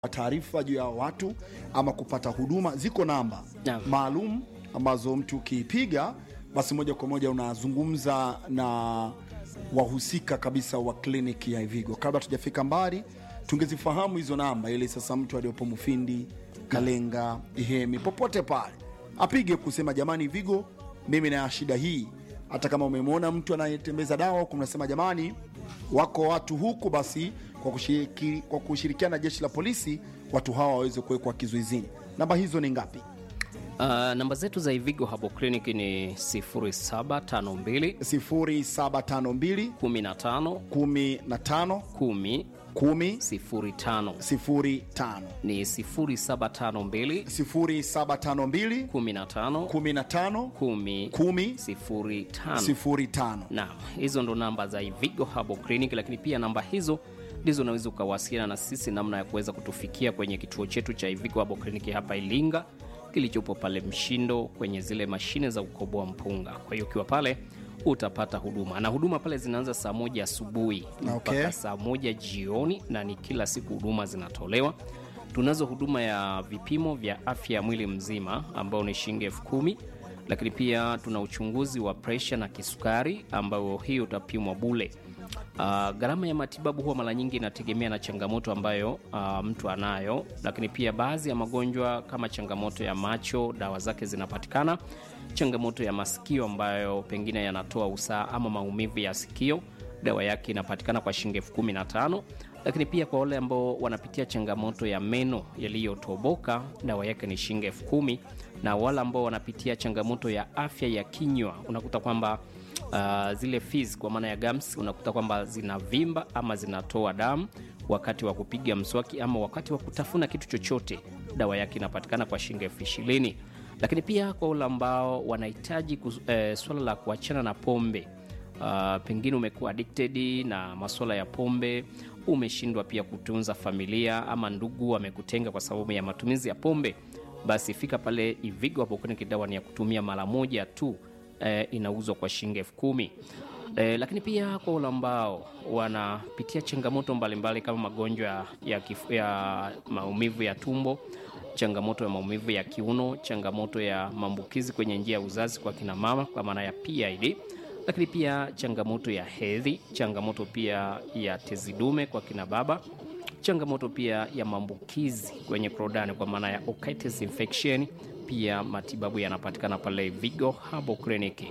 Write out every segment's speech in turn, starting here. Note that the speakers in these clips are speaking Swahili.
taarifa juu ya watu ama kupata huduma, ziko namba Naam. maalum ambazo mtu ukiipiga basi moja kwa moja unazungumza na wahusika kabisa wa kliniki ya Ivigo. Kabla tujafika mbali, tungezifahamu hizo namba ili sasa mtu aliyopo Mufindi, Kalenga, Ihemi, popote pale apige kusema jamani, Ivigo, mimi na shida hii. Hata kama umemwona mtu anayetembeza dawa huku, mnasema jamani, wako watu huku, basi kwa, kushiriki, kwa kushirikiana na jeshi la polisi watu hawa waweze kuwekwa kizuizini. Namba hizo ni ngapi? Uh, namba zetu za Ivigo Herbal Clinic ni 0752 0752 15 15 10 10 05 05 ni 0752 0752 15 15 10 10 05 05. Naam, hizo ndo namba za Ivigo Herbal Clinic, lakini pia namba hizo ndizo unaweza ukawasiliana na sisi namna ya kuweza kutufikia kwenye kituo chetu cha Ivigo Herbal Clinic hapa Ilinga kilichopo pale Mshindo kwenye zile mashine za kukoboa mpunga. Kwa hiyo ukiwa pale utapata huduma na huduma pale zinaanza saa moja asubuhi Okay. mpaka saa moja jioni, na ni kila siku huduma zinatolewa. Tunazo huduma ya vipimo vya afya ya mwili mzima ambao ni shilingi elfu kumi lakini pia tuna uchunguzi wa presha na kisukari ambayo hii utapimwa bule. Uh, gharama ya matibabu huwa mara nyingi inategemea na changamoto ambayo uh, mtu anayo, lakini pia baadhi ya magonjwa kama changamoto ya macho, dawa zake zinapatikana. Changamoto ya masikio ambayo pengine yanatoa usaha ama maumivu ya sikio, dawa yake inapatikana kwa shilingi elfu kumi na tano lakini pia kwa wale ambao wanapitia changamoto ya meno yaliyotoboka dawa yake ni shilingi elfu kumi na wale ambao wanapitia changamoto ya afya ya kinywa unakuta kwamba uh, zile fizi kwa maana ya gums unakuta kwamba zinavimba ama zinatoa damu wakati wa kupiga mswaki ama wakati wa kutafuna kitu chochote dawa yake inapatikana kwa shilingi elfu ishirini lakini pia kwa wale ambao wanahitaji kus- eh, swala la kuachana na pombe Uh, pengine umekuwa addicted na masuala ya pombe, umeshindwa pia kutunza familia ama ndugu wamekutenga kwa sababu ya matumizi ya pombe, basi fika pale Ivigo hapo kwenye dawa ni ya kutumia mara moja tu eh, inauzwa kwa shilingi elfu kumi. Eh, lakini pia kwa wale ambao wanapitia changamoto mbalimbali kama magonjwa ya, ya, kif- ya maumivu ya tumbo changamoto ya maumivu ya kiuno, changamoto ya maambukizi kwenye njia ya uzazi kwa kina mama kwa maana ya PID, lakini pia changamoto ya hedhi, changamoto pia ya tezi dume kwa kina baba, changamoto pia ya maambukizi kwenye korodani kwa maana ya otitis infection. Pia matibabu yanapatikana pale Vigo Herbal Clinic.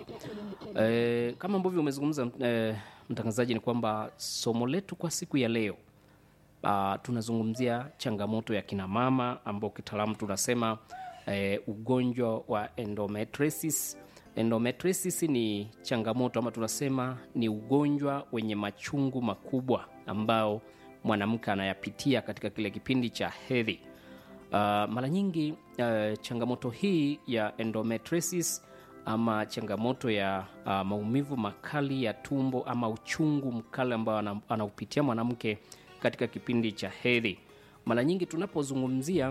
E, kama ambavyo umezungumza e, mtangazaji, ni kwamba somo letu kwa siku ya leo uh, tunazungumzia changamoto ya kina mama ambao kitaalamu tunasema eh, ugonjwa wa endometriosis. Endometriosis ni changamoto ama tunasema ni ugonjwa wenye machungu makubwa ambao mwanamke anayapitia katika kile kipindi cha hedhi. Uh, mara nyingi uh, changamoto hii ya endometriosis ama changamoto ya uh, maumivu makali ya tumbo ama uchungu mkali ambao ana- anaupitia mwanamke katika kipindi cha hedhi. Mara nyingi tunapozungumzia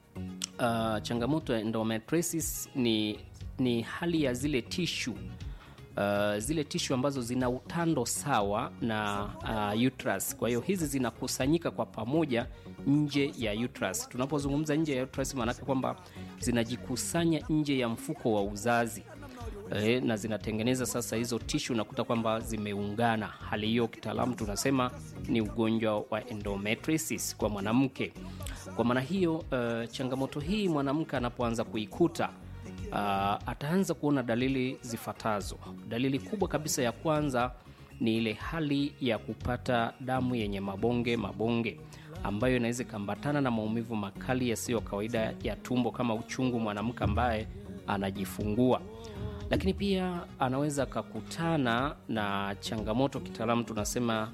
uh, changamoto ya endometriosis ni, ni hali ya zile tishu uh, zile tishu ambazo zina utando sawa na uh, uterus. Kwa hiyo hizi zinakusanyika kwa pamoja nje ya uterus. Tunapozungumza nje ya uterus, maanake kwamba zinajikusanya nje ya mfuko wa uzazi e, na zinatengeneza sasa hizo tishu, unakuta kwamba zimeungana. Hali hiyo kitaalamu tunasema ni ugonjwa wa endometriosis kwa mwanamke. Kwa maana hiyo uh, changamoto hii mwanamke anapoanza kuikuta uh, ataanza kuona dalili zifuatazo. Dalili kubwa kabisa ya kwanza ni ile hali ya kupata damu yenye mabonge mabonge ambayo inaweza ikaambatana na maumivu makali yasiyo kawaida ya tumbo kama uchungu mwanamke ambaye anajifungua lakini pia anaweza akakutana na changamoto kitaalamu tunasema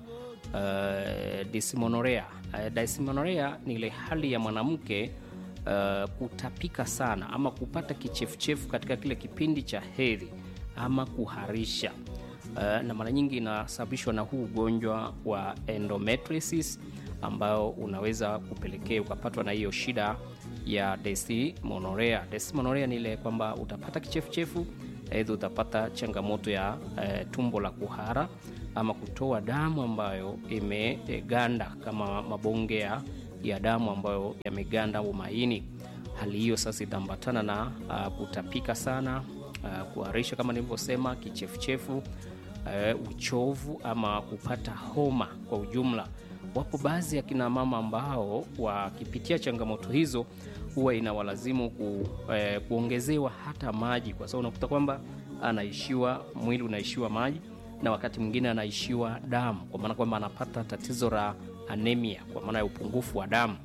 uh, dysmenorrhea. Uh, dysmenorrhea ni ile hali ya mwanamke uh, kutapika sana ama kupata kichefuchefu katika kile kipindi cha hedhi ama kuharisha uh, na mara nyingi inasababishwa na huu ugonjwa wa endometriosis ambao unaweza kupelekea ukapatwa na hiyo shida ya dysmenorrhea. Dysmenorrhea ni ile kwamba utapata kichefuchefu, aidha utapata changamoto ya eh, tumbo la kuhara ama kutoa damu ambayo imeganda kama mabonge ya ya damu ambayo yameganda au maini. Hali hiyo sasa itaambatana na uh, kutapika sana, uh, kuharisha kama nilivyosema, kichefuchefu, uh, uchovu ama kupata homa kwa ujumla. Wapo baadhi ya kina mama ambao wakipitia changamoto hizo huwa inawalazimu ku, eh, kuongezewa hata maji, kwa sababu unakuta kwamba anaishiwa mwili unaishiwa maji na wakati mwingine anaishiwa damu, kwa maana kwamba anapata tatizo la anemia, kwa maana ya upungufu wa damu.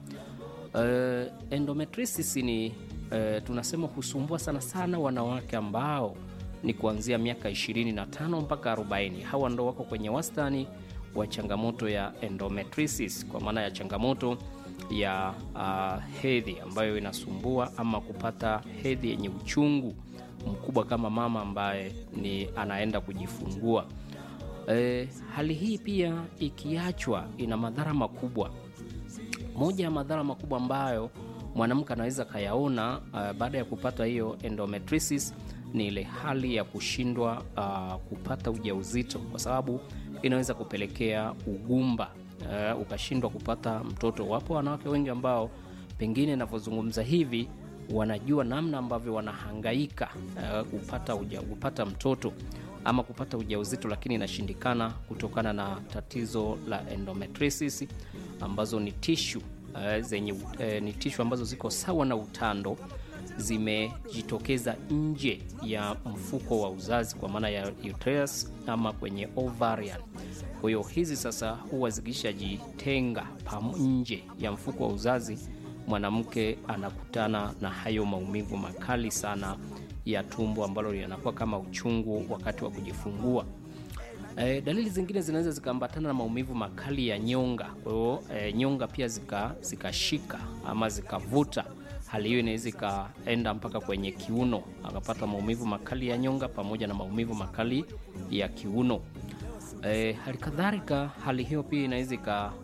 Uh, endometriosis ni uh, tunasema husumbua sana sana wanawake ambao ni kuanzia miaka 25 mpaka 40. Hawa ndo wako kwenye wastani wa changamoto ya endometriosis, kwa maana ya changamoto ya uh, hedhi ambayo inasumbua ama kupata hedhi yenye uchungu mkubwa kama mama ambaye ni anaenda kujifungua. E, hali hii pia ikiachwa ina madhara makubwa. Moja ya madhara makubwa ambayo mwanamke anaweza kayaona uh, baada ya kupata hiyo endometriosis ni ile hali ya kushindwa uh, kupata ujauzito, kwa sababu inaweza kupelekea ugumba uh, ukashindwa kupata mtoto. Wapo wanawake wengi ambao pengine inavyozungumza hivi wanajua namna ambavyo wanahangaika uh, kupata, uja, kupata mtoto ama kupata ujauzito, lakini inashindikana kutokana na tatizo la endometriosis ambazo ni tishu uh, zenye uh, ni tishu ambazo ziko sawa na utando zimejitokeza nje ya mfuko wa uzazi kwa maana ya uterus ama kwenye ovarian. Kwa hiyo hizi sasa huwa zikishajitenga nje ya mfuko wa uzazi, mwanamke anakutana na hayo maumivu makali sana ya tumbo ambalo linakuwa kama uchungu wakati wa kujifungua. E, dalili zingine zinaweza zikaambatana na maumivu makali ya nyonga. Kwa hiyo e, nyonga pia zikashika zika ama zikavuta. Hali hiyo inaweza ikaenda mpaka kwenye kiuno, akapata maumivu makali ya nyonga pamoja na maumivu makali ya kiuno. E, hali kadhalika hali hiyo pia inaweza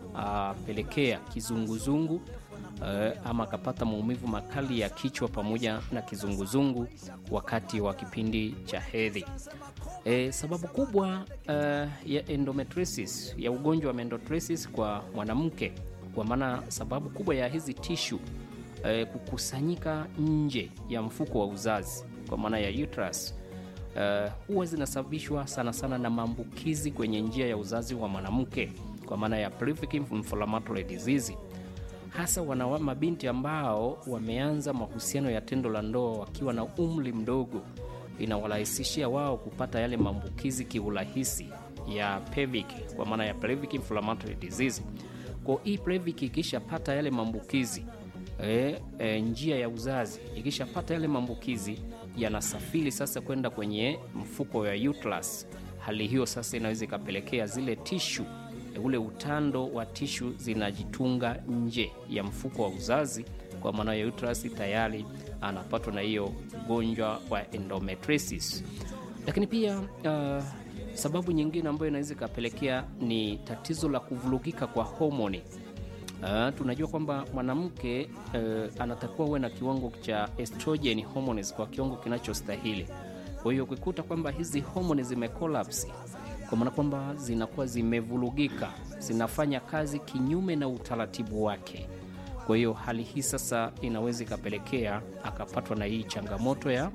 ikapelekea kizunguzungu e, ama akapata maumivu makali ya kichwa pamoja na kizunguzungu wakati wa kipindi cha hedhi. E, sababu kubwa uh, ya endometriosis ya ugonjwa wa endometriosis kwa mwanamke, kwa maana sababu kubwa ya hizi tishu uh, kukusanyika nje ya mfuko wa uzazi kwa maana ya uterus uh, huwa zinasababishwa sana sana na maambukizi kwenye njia ya uzazi wa mwanamke kwa maana ya pelvic inflammatory disease, hasa wana mabinti ambao wameanza mahusiano ya tendo la ndoa wakiwa na umri mdogo inawarahisishia wao kupata yale maambukizi kiurahisi ya pelvic kwa maana ya pelvic inflammatory disease. Kwa hii pelvic ikishapata yale maambukizi e, e, njia ya uzazi ikishapata yale maambukizi yanasafiri sasa kwenda kwenye mfuko wa uterus. Hali hiyo sasa inaweza ikapelekea zile tishu e, ule utando wa tishu zinajitunga nje ya mfuko wa uzazi kwa maana ya uterus tayari anapatwa na hiyo ugonjwa wa endometriosis. Lakini pia uh, sababu nyingine ambayo inaweza ikapelekea ni tatizo la kuvurugika kwa homoni. Uh, tunajua kwamba mwanamke uh, anatakiwa uwe na kiwango cha estrogen hormones kwa kiwango kinachostahili. Kwa hiyo ukikuta kwamba hizi homoni zimekolapsi, kwa maana kwamba zinakuwa zimevurugika, zinafanya kazi kinyume na utaratibu wake kwa hiyo hali hii sasa inaweza ikapelekea akapatwa na hii changamoto ya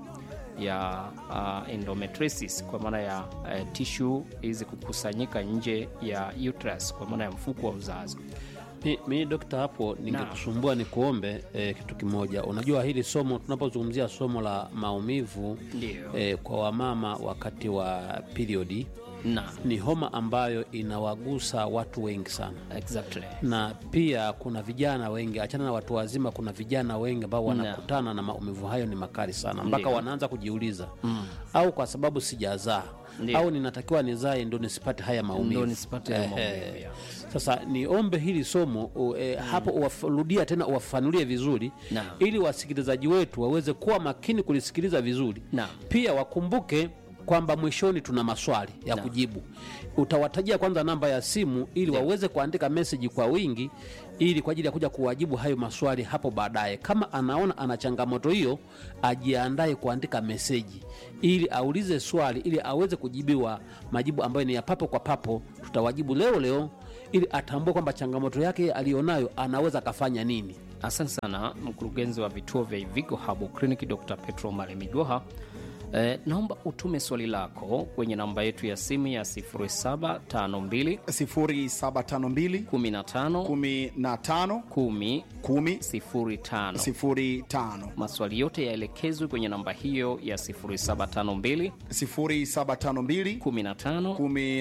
ya uh, endometriosis kwa maana ya uh, tishu hizi kukusanyika nje ya uterus kwa maana ya mfuko wa uzazi. Mi, mi dokta, hapo ningekusumbua ni kuombe eh, kitu kimoja. Unajua hili somo tunapozungumzia somo la maumivu eh, kwa wamama wakati wa periodi na ni homa ambayo inawagusa watu wengi sana exactly. na pia kuna vijana wengi, achana na watu wazima, kuna vijana wengi ambao wanakutana na maumivu hayo ni makali sana, mpaka Ndiyo. wanaanza kujiuliza au kwa sababu sijazaa Ndiyo. au ninatakiwa nizae ndo nisipate haya maumivu. Ndo nisipate haya Ehe. maumivu, ya. Sasa niombe hili somo u, e, hapo uwarudia tena uwafanulie vizuri Naam. ili wasikilizaji wetu waweze kuwa makini kulisikiliza vizuri Naam. pia wakumbuke kwamba mwishoni tuna maswali ya Naam. kujibu. Utawatajia kwanza namba ya simu ili waweze kuandika meseji kwa wingi, ili kwa ajili ya kuja kuwajibu hayo maswali hapo baadaye. Kama anaona ana changamoto hiyo, ajiandae kuandika meseji ili aulize swali, ili aweze kujibiwa majibu ambayo ni ya papo kwa papo. Tutawajibu leo leo ili atambue kwamba changamoto yake aliyonayo anaweza akafanya nini Asante sana mkurugenzi wa vituo vya Ivigo Herbal Clinic Dr. Petro Malemigoha. Eh, naomba utume swali lako kwenye namba yetu ya simu ya 0752 0752 15 15 10 10 05. 05 Maswali yote yaelekezwe kwenye namba hiyo ya 0752 0752 15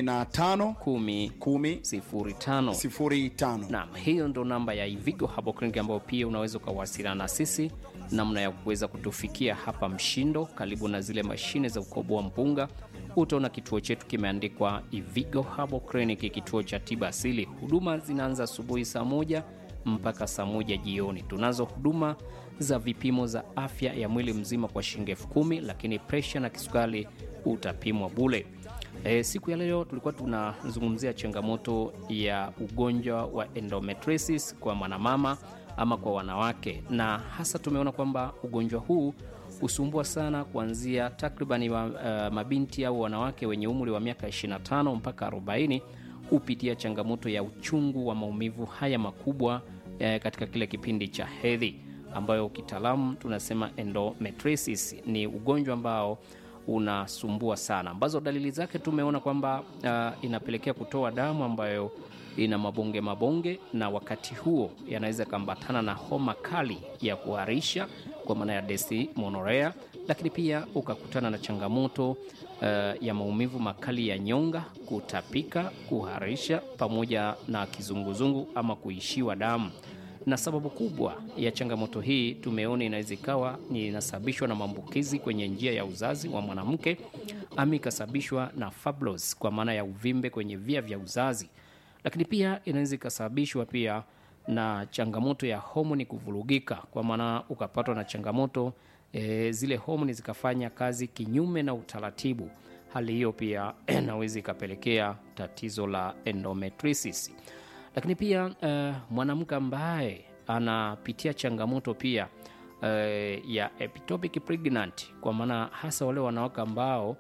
15 10 10 05. 05 Naam, hiyo ndo namba ya Ivigo Herbal Clinic ambayo pia unaweza ukawasiliana na sisi namna ya kuweza kutufikia hapa Mshindo, karibu na zile mashine za kukoboa mpunga. Utaona kituo chetu kimeandikwa Ivigo Herbal Clinic, kituo cha tiba asili. Huduma zinaanza asubuhi saa moja mpaka saa moja jioni. Tunazo huduma za vipimo za afya ya mwili mzima kwa shilingi elfu kumi, lakini presha na kisukari utapimwa bule. E, siku ya leo tulikuwa tunazungumzia changamoto ya ugonjwa wa endometriosis kwa mwanamama ama kwa wanawake, na hasa tumeona kwamba ugonjwa huu husumbua sana kuanzia takribani wa, uh, mabinti au wanawake wenye umri wa miaka 25 mpaka 40 hupitia changamoto ya uchungu wa maumivu haya makubwa eh, katika kile kipindi cha hedhi ambayo kitaalamu tunasema endometriosis. Ni ugonjwa ambao unasumbua sana, ambazo dalili zake tumeona kwamba uh, inapelekea kutoa damu ambayo ina mabonge mabonge, na wakati huo yanaweza kambatana na homa kali ya kuharisha kwa maana ya desimonorea, lakini pia ukakutana na changamoto uh, ya maumivu makali ya nyonga, kutapika, kuharisha pamoja na kizunguzungu ama kuishiwa damu na sababu kubwa ya changamoto hii tumeona inaweza ikawa ni inasababishwa na maambukizi kwenye njia ya uzazi wa mwanamke ama ikasababishwa na fibroids kwa maana ya uvimbe kwenye via vya uzazi, lakini pia inaweza ikasababishwa pia na changamoto ya homoni kuvurugika, kwa maana ukapatwa na changamoto e, zile homoni zikafanya kazi kinyume na utaratibu. Hali hiyo pia inaweza ikapelekea tatizo la endometriosis lakini pia uh, mwanamke ambaye anapitia changamoto pia uh, ya ectopic pregnant, kwa maana hasa wale wanawake ambao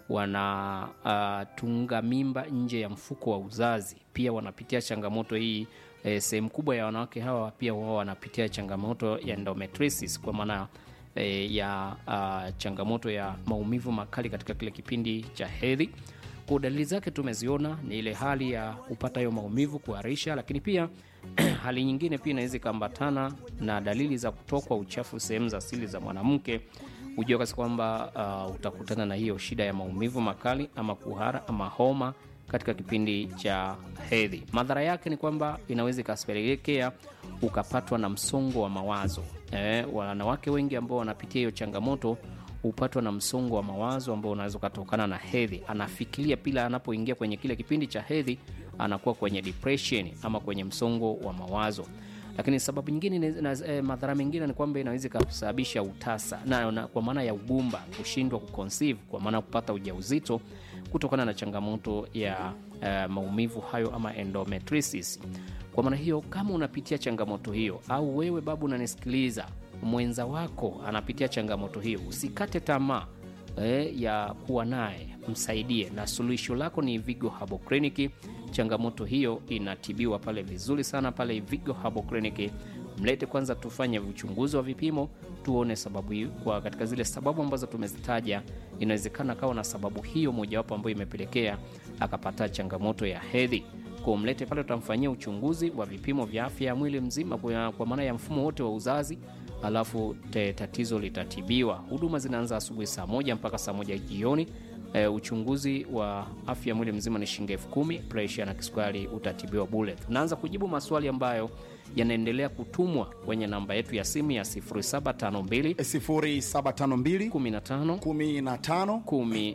wanatunga uh, mimba nje ya mfuko wa uzazi, pia wanapitia changamoto hii. Uh, sehemu kubwa ya wanawake hawa pia wao wanapitia changamoto ya endometriosis kwa maana uh, ya uh, changamoto ya maumivu makali katika kile kipindi cha hedhi kwa dalili zake tumeziona ni ile hali ya kupata hiyo maumivu, kuharisha, lakini pia hali nyingine pia inaweza ikaambatana na dalili za kutokwa uchafu sehemu za asili za mwanamke. Hujua kasi kwamba uh, utakutana na hiyo shida ya maumivu makali ama kuhara ama homa katika kipindi cha hedhi. Madhara yake ni kwamba inaweza ikapelekea ukapatwa na msongo wa mawazo. Eh, wanawake wengi ambao wanapitia hiyo changamoto hupatwa na msongo wa mawazo ambao unaweza ukatokana na hedhi. Anafikiria pila anapoingia kwenye kile kipindi cha hedhi, anakuwa kwenye depression ama kwenye msongo wa mawazo. Lakini sababu nyingine na, eh, madhara mengine ni kwamba inaweza ikasababisha utasa na, na, kwa maana ya ugumba, kushindwa kuconceive, kwa maana kupata ujauzito kutokana na changamoto ya eh, maumivu hayo ama endometriosis. Kwa maana hiyo, kama unapitia changamoto hiyo au wewe babu unanisikiliza mwenza wako anapitia changamoto hiyo, usikate tamaa eh, ya kuwa naye, msaidie, na suluhisho lako ni Ivigo Herbal Clinic. Changamoto hiyo inatibiwa pale vizuri sana pale Ivigo Herbal Clinic. Mlete kwanza, tufanye uchunguzi wa vipimo, tuone sababu hiyo. Kwa katika zile sababu ambazo tumezitaja, inawezekana akawa na sababu hiyo mojawapo ambayo imepelekea akapata changamoto ya hedhi kwa mlete pale, tutamfanyia uchunguzi wa vipimo vya afya ya mwili mzima kwa, kwa maana ya mfumo wote wa uzazi alafu te, tatizo litatibiwa. Huduma zinaanza asubuhi saa moja mpaka saa moja jioni. E, uchunguzi wa afya ya mwili mzima ni shilingi elfu kumi. Presha na kisukari utatibiwa bure. Tunaanza kujibu maswali ambayo yanaendelea kutumwa kwenye namba yetu ya simu ya 0752 0752 15 15 10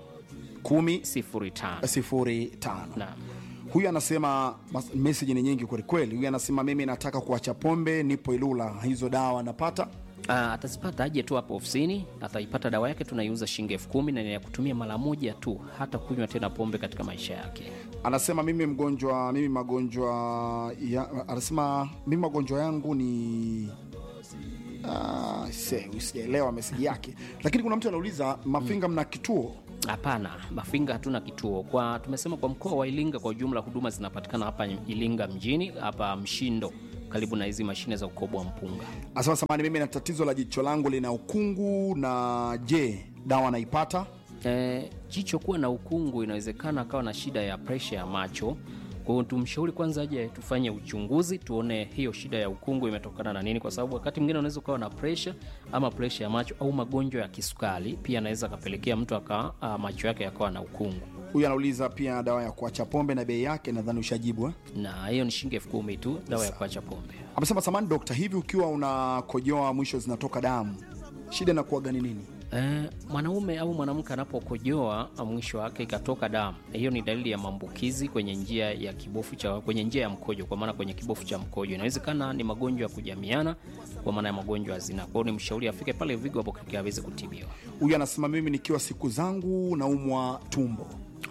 10 05. 05. Naam. Huyu anasema mas- meseji ni nyingi kwelikweli. Huyu anasema mimi nataka kuacha pombe, nipo Ilula, hizo dawa napata? Ah, atazipata aje tu hapo ofisini, ataipata dawa yake, tunaiuza shilingi elfu kumi na ni ya kutumia mara moja tu, hata kunywa tena pombe katika maisha yake. Anasema mimi mgonjwa, mimi magonjwa ya, anasema mimi magonjwa yangu ni Ah, se, sijaelewa meseji yake, lakini kuna mtu anauliza Mafinga, mna kituo Hapana, Mafinga hatuna kituo. Kwa tumesema kwa mkoa wa Iringa kwa ujumla huduma zinapatikana hapa Iringa mjini, hapa Mshindo, karibu na hizi mashine za ukoboa mpunga. Asema samani, mimi na tatizo la jicho langu lina ukungu, na je, dawa naipata? E, jicho kuwa na ukungu inawezekana akawa na shida ya presha ya macho. Kwa hiyo tumshauri kwanza aje tufanye uchunguzi tuone hiyo shida ya ukungu imetokana na nini, kwa sababu wakati mwingine unaweza ukawa na presha ama presha ya macho au magonjwa ya kisukari pia anaweza akapelekea mtu aka a, macho yake yakawa na ukungu, Huyu anauliza pia dawa ya kuacha pombe na bei yake, nadhani ushajibu eh? na hiyo ni shilingi elfu kumi tu dawa ya kuacha pombe. Amesema samani dokta, hivi ukiwa unakojoa mwisho zinatoka damu, shida inakuwa gani nini? Eh, mwanaume au mwanamke anapokojoa mwisho wake ikatoka damu, hiyo ni dalili ya maambukizi kwenye njia ya kibofu cha kwenye njia ya mkojo, kwa maana kwenye kibofu cha mkojo. Inawezekana ni magonjwa ya kujamiana, kwa maana ya magonjwa ya zinaa. Kwa hiyo ni mshauri afike pale Vigo hapo kike aweze kutibiwa. Huyu anasema mimi nikiwa siku zangu naumwa tumbo.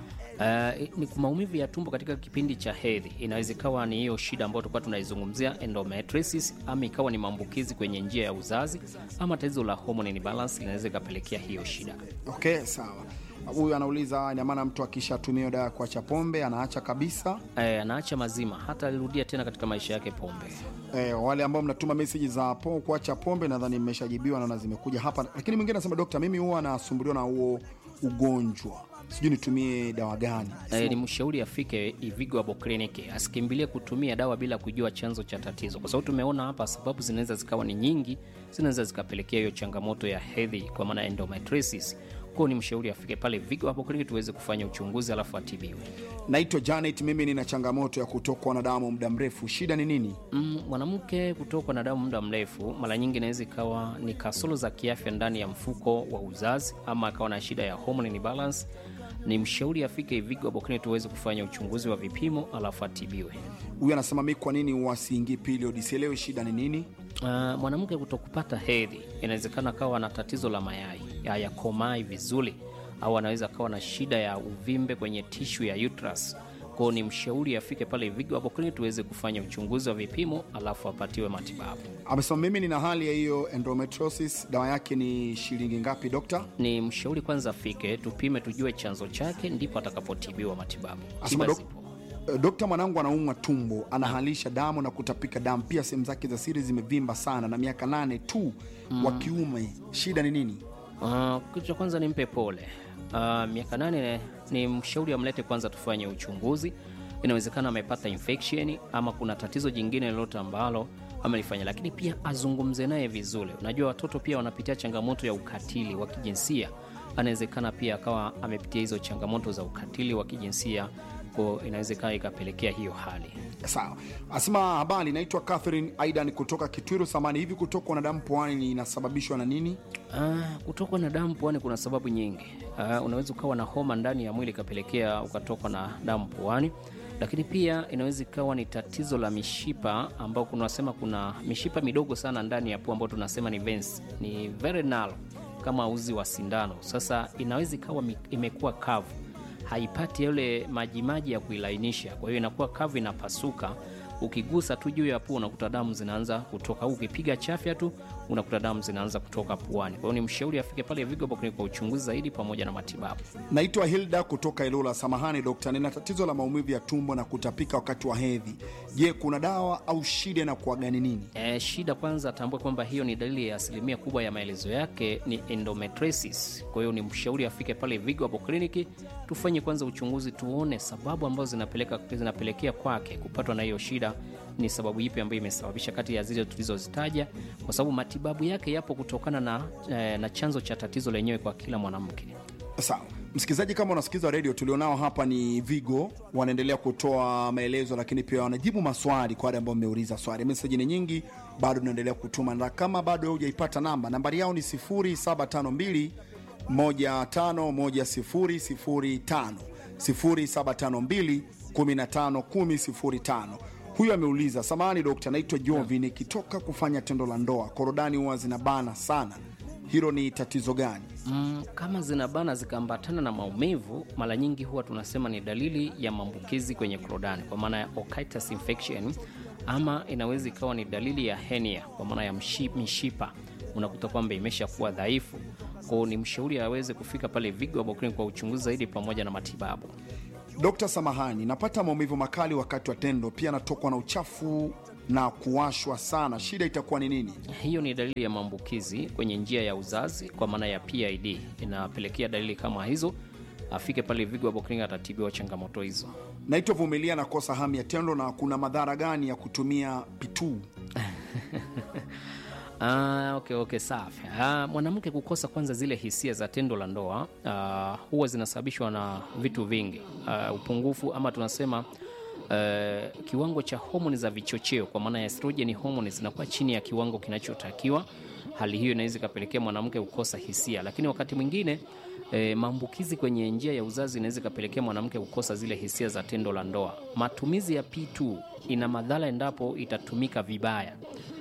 Uh, ni maumivu ya tumbo katika kipindi cha hedhi. Inaweza ikawa ni hiyo shida ambayo tulikuwa tunaizungumzia endometriosis, ama ikawa ni maambukizi kwenye njia ya uzazi, ama tatizo la hormone imbalance linaweza ikapelekea hiyo shida. Okay, sawa. Huyu anauliza ina maana mtu akishatumia dawa ya kuacha pombe anaacha kabisa? Eh, anaacha mazima, hata alirudia tena katika maisha yake pombe. Eh, wale ambao mnatuma meseji za po, kuacha pombe nadhani mmeshajibiwa, naona zimekuja hapa, lakini mwingine anasema dokta, mimi huwa nasumbuliwa na huo ugonjwa, sijui nitumie dawa gani? E, ni mshauri afike Ivigo Abo Clinic, asikimbilie kutumia dawa bila kujua chanzo cha tatizo, kwa sababu tumeona hapa sababu zinaweza zikawa ni nyingi, zinaweza zikapelekea hiyo changamoto ya hedhi, kwa maana endometriosis. Kwa ni mshauri afike pale Vigo Abo Clinic tuweze kufanya uchunguzi alafu atibiwe. Naitwa Janet, mimi nina changamoto ya kutokwa na damu muda mrefu, shida ni nini? Mm, mwanamke kutokwa na damu muda mrefu mara nyingi inaweza ikawa ni kasoro za kiafya ndani ya mfuko wa uzazi, ama akawa na shida ya hormone imbalance. Ni mshauri afike Ivigo Abo Clinic tuweze kufanya uchunguzi wa vipimo alafu atibiwe. Huyu anasema mi, kwa nini wasiingii period? Sielewi shida ni nini. Uh, mwanamke kutokupata hedhi inawezekana akawa na tatizo la mayai hayakomai vizuri, au anaweza akawa na shida ya uvimbe kwenye tishu ya uterus. Kwao ni mshauri afike pale Vigo hapo clinic tuweze kufanya uchunguzi wa vipimo alafu apatiwe matibabu. Amesema mimi nina hali ya hiyo endometriosis, dawa yake ni shilingi ngapi dokta? Ni mshauri kwanza afike tupime, tujue chanzo chake, ndipo atakapotibiwa matibabu. Asema Tiba dok- zipo. Eh, Dokta, mwanangu anaumwa tumbo, anahalisha damu na kutapika damu, pia sehemu zake za siri zimevimba sana, na miaka nane tu wa kiume. Shida ni nini? Uh, kitu cha kwanza nimpe pole. Uh, miaka nane ni mshauri amlete kwanza tufanye uchunguzi. Inawezekana amepata infection ama kuna tatizo jingine lolote ambalo amelifanya, lakini pia azungumze naye vizuri. Unajua watoto pia wanapitia changamoto ya ukatili wa kijinsia, anawezekana pia akawa amepitia hizo changamoto za ukatili wa kijinsia, kwa inawezekana ikapelekea hiyo hali. Sawa, asema habari, naitwa Catherine Aidan kutoka Kitwiru Samani. Hivi kutokwa na damu puani inasababishwa na nini? Ah, kutokwa na damu puani kuna sababu nyingi. Ah, unaweza ukawa na homa ndani ya mwili ikapelekea ukatokwa na damu puani, lakini pia inaweza ikawa ni tatizo la mishipa ambao kunasema kuna mishipa midogo sana ndani ya pua ambayo tunasema ni veins, ni very narrow kama uzi wa sindano. Sasa inaweza ikawa mi- imekuwa kavu haipati yale majimaji ya kuilainisha, kwa hiyo inakuwa kavu, inapasuka. Ukigusa tu juu ya pua unakuta damu zinaanza kutoka, au ukipiga chafya tu unakuta damu zinaanza kutoka puani. Kwa hiyo ni mshauri afike pale Vigo Clinic kwa uchunguzi zaidi pamoja na matibabu. Naitwa Hilda kutoka Ilula. Samahani dokta, nina tatizo la maumivu ya tumbo na kutapika wakati wa hedhi. Je, kuna dawa au shida na kuwa gani nini? E, shida kwanza atambue kwamba hiyo ni dalili ya asilimia kubwa ya maelezo yake ni endometriosis. Kwa hiyo ni mshauri afike pale Vigo hapo kliniki tufanye kwanza uchunguzi, tuone sababu ambazo zinapeleka zinapelekea kwake kupatwa na hiyo shida ni sababu ipi ambayo imesababisha kati ya zile tulizozitaja, kwa sababu matibabu yake yapo kutokana na, eh, na chanzo cha tatizo lenyewe kwa kila mwanamke. Sawa msikilizaji, kama unasikiliza redio, tulionao hapa ni Vigo, wanaendelea kutoa maelezo, lakini pia wanajibu maswali kwa wale ambao mmeuliza swali. Meseji ni nyingi, bado tunaendelea kutuma, na kama bado hujaipata namba, nambari yao ni 0752 151005 0752 151005. Huyu ameuliza, samahani dokta, naitwa Jovi, nikitoka kufanya tendo la ndoa korodani huwa zinabana sana, hilo ni tatizo gani? Mm, kama zinabana zikaambatana na maumivu, mara nyingi huwa tunasema ni dalili ya maambukizi kwenye korodani, kwa maana ya otitis infection, ama inaweza ikawa ni dalili ya hernia, kwa maana ya mshi- mishipa unakuta kwamba imeshakuwa dhaifu. kwao ni mshauri aweze kufika pale Vigo Herbal Clinic kwa uchunguzi zaidi pamoja na matibabu. Dokta, samahani, napata maumivu makali wakati wa tendo, pia natokwa na uchafu na kuwashwa sana. Shida itakuwa ni nini? Hiyo ni dalili ya maambukizi kwenye njia ya uzazi kwa maana ya PID, inapelekea dalili kama hizo. Afike pale Vigo Herbal Clinic atatibiwa changamoto hizo. Naitwa Vumilia, nakosa hamu ya tendo, na kuna madhara gani ya kutumia pituu? Ah, okay, okay, safi. Ah, mwanamke kukosa kwanza zile hisia za tendo la ndoa ah, huwa zinasababishwa na vitu vingi ah, upungufu ama tunasema eh, kiwango cha homoni za vichocheo kwa maana ya estrogen hormones zinakuwa chini ya kiwango kinachotakiwa. Hali hiyo inaweza ikapelekea mwanamke kukosa hisia, lakini wakati mwingine eh, maambukizi kwenye njia ya uzazi inaweza ikapelekea mwanamke kukosa zile hisia za tendo la ndoa. Matumizi ya P2 ina madhara endapo itatumika vibaya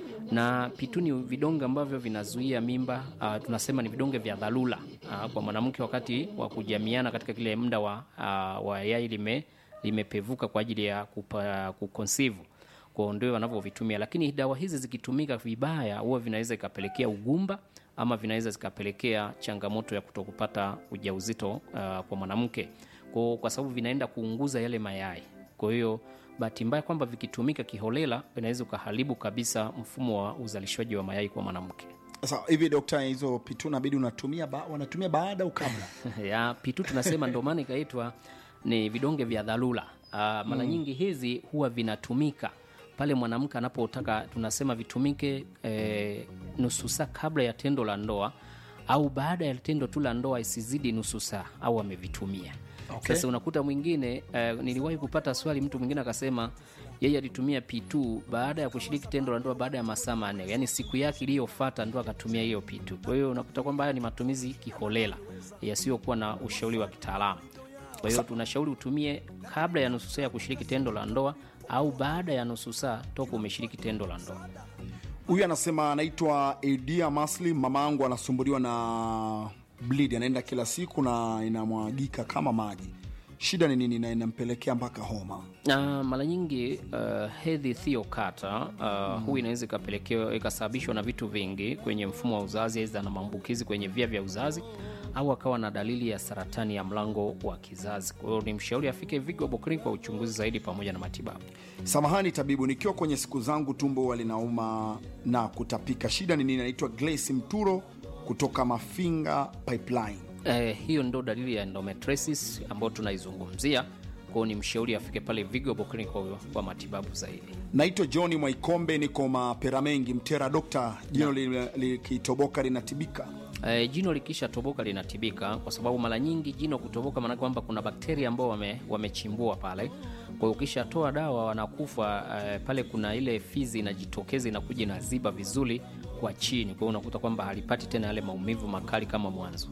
na pitu ni vidonge ambavyo vinazuia mimba. Uh, tunasema ni vidonge vya dharura uh, kwa mwanamke wakati wa kujamiana katika kile muda wa, uh, wa yai lime limepevuka kwa ajili ya kupa, kuconceive kwa ndio wanavyovitumia, lakini dawa hizi zikitumika vibaya huwa vinaweza ikapelekea ugumba ama vinaweza zikapelekea changamoto ya kutokupata ujauzito uh, kwa mwanamke kwa, kwa sababu vinaenda kuunguza yale mayai. Kwa hiyo bahati mbaya kwamba vikitumika kiholela vinaweza ukaharibu kabisa mfumo wa uzalishaji wa mayai kwa mwanamke. Sasa hivi dokta, hizo pituu nabidi unatumia ba, wanatumia baada au kabla? ya pitu tunasema ndio maana ikaitwa ni vidonge vya dharura. Uh, mara nyingi hizi huwa vinatumika pale mwanamke anapotaka, tunasema vitumike eh, nusu saa kabla ya tendo la ndoa au baada ya tendo tu la ndoa isizidi nusu saa au amevitumia. Okay. Sasa unakuta mwingine eh, niliwahi kupata swali, mtu mwingine akasema yeye alitumia P2 baada ya kushiriki tendo la ndoa baada ya masaa manne, yaani siku yake iliyofuata ndo akatumia hiyo P2. Kwa hiyo unakuta kwamba haya ni matumizi kiholela yasiyokuwa na ushauri wa kitaalamu. Kwa hiyo tunashauri utumie kabla ya nusu saa ya kushiriki tendo la ndoa au baada ya nusu saa toka umeshiriki tendo la ndoa. Huyu anasema anaitwa Edia Maslim, mama yangu anasumbuliwa na bleed, anaenda kila siku na inamwagika kama maji. Shida ni nini na inampelekea mpaka homa? na mara nyingi uh, hedhi thiokata uh, huu inaweza ikapelekewa ikasababishwa na vitu vingi kwenye mfumo wa uzazi, aidha na maambukizi kwenye via vya uzazi au akawa na dalili ya saratani ya mlango wa kizazi. Kwa hiyo ni mshauri afike Vigo Herbal Clinic kwa uchunguzi zaidi pamoja na matibabu. Samahani tabibu, nikiwa kwenye siku zangu tumbo huwa linauma na kutapika. Shida ni nini? Anaitwa Glace Mturo kutoka Mafinga Pipeline. Eh, hiyo ndo dalili ya endometriosis ambayo tunaizungumzia. Kwa hiyo ni mshauri afike pale Vigo Herbal Clinic kwa, kwa matibabu zaidi. Naitwa Johni Mwaikombe, niko mapera mengi Mtera. Dokta, jino li- likitoboka linatibika? E, jino likisha toboka linatibika, kwa sababu mara nyingi jino kutoboka maana kwamba kuna bakteria ambao wame, wamechimbua pale. Kwa hiyo ukishatoa dawa wanakufa e, pale kuna ile fizi inajitokeza inakuja inaziba vizuri kwa chini, kwa hiyo unakuta kwamba halipati tena yale maumivu makali kama mwanzo.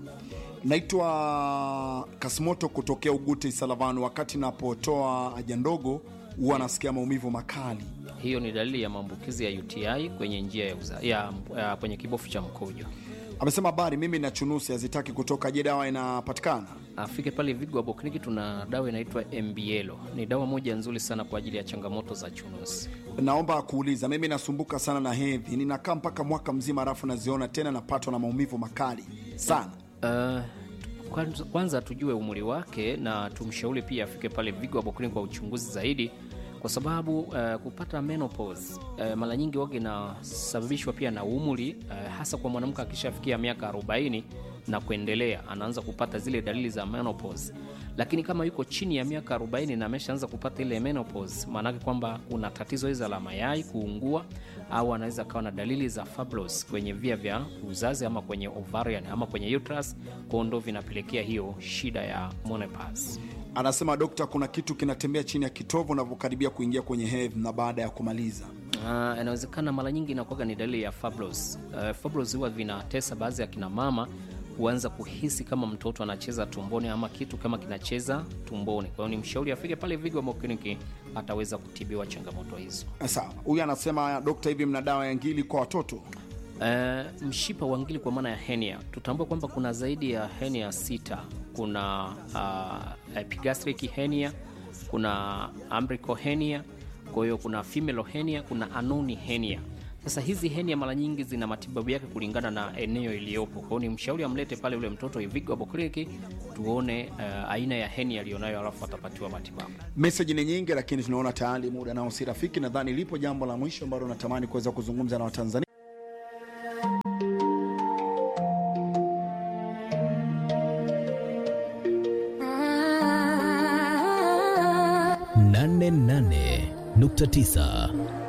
Naitwa Kasimoto kutokea Ugute Isalavanu. Wakati napotoa haja ndogo huwa nasikia maumivu makali. Hiyo ni dalili ya maambukizi ya UTI kwenye njia ya, uza, ya, ya kwenye kibofu cha mkojo. Amesema habari, mimi na chunusi hazitaki kutoka. Je, dawa inapatikana? Afike pale Vigo Herbal Clinic, tuna dawa inaitwa MBL. Ni dawa moja nzuri sana kwa ajili ya changamoto za chunusi. Naomba kuuliza, mimi nasumbuka sana na hedhi, ninakaa mpaka mwaka mzima, alafu naziona tena, napatwa na maumivu makali sana. Uh, kwanza, kwanza tujue umri wake na tumshauri pia afike pale Vigo Herbal Clinic kwa uchunguzi zaidi, kwa sababu uh, kupata menopause uh, mara nyingi wage inasababishwa pia na umri uh, hasa kwa mwanamke akishafikia miaka 40 na kuendelea, anaanza kupata zile dalili za menopause. Lakini kama yuko chini ya miaka 40 na ameshaanza kupata ile menopause, maanake kwamba kuna tatizo hizo la mayai kuungua, au anaweza kawa na dalili za fibrosis kwenye via vya uzazi ama kwenye ovarian ama kwenye uterus, kwa ndo vinapelekea hiyo shida ya menopause. Anasema dokta, kuna kitu kinatembea chini ya kitovu unavyokaribia kuingia kwenye hedhi na baada ya kumaliza. Ah, inawezekana mara nyingi inakuwa ni dalili ya fibrosis. Uh, fibrosis huwa vinatesa baadhi ya kina mama huanza kuhisi kama mtoto anacheza tumboni ama kitu kama kinacheza tumboni. Kwa hiyo ni mshauri afike pale Vigo Herbal Clinic ataweza kutibiwa changamoto hizo. Sawa, huyu anasema dokta, hivi mna dawa ya ngili kwa watoto? Uh, mshipa wa ngili kwa maana ya hernia, tutambua kwamba kuna zaidi ya hernia sita. Kuna uh, epigastric hernia, kuna umbilical hernia, kwa hiyo kuna femoral hernia, kuna anoni hernia. Sasa hizi henia mara nyingi zina matibabu yake kulingana na eneo iliyopo. Kwa hiyo ni mshauri amlete pale ule mtoto Ivigo hapo kliniki tuone uh, aina ya henia aliyonayo, alafu atapatiwa matibabu. Meseji ni nyingi, lakini tunaona tayari muda nao si rafiki. Nadhani lipo jambo la mwisho ambalo natamani kuweza kuzungumza na Watanzania. nane nane nukta tisa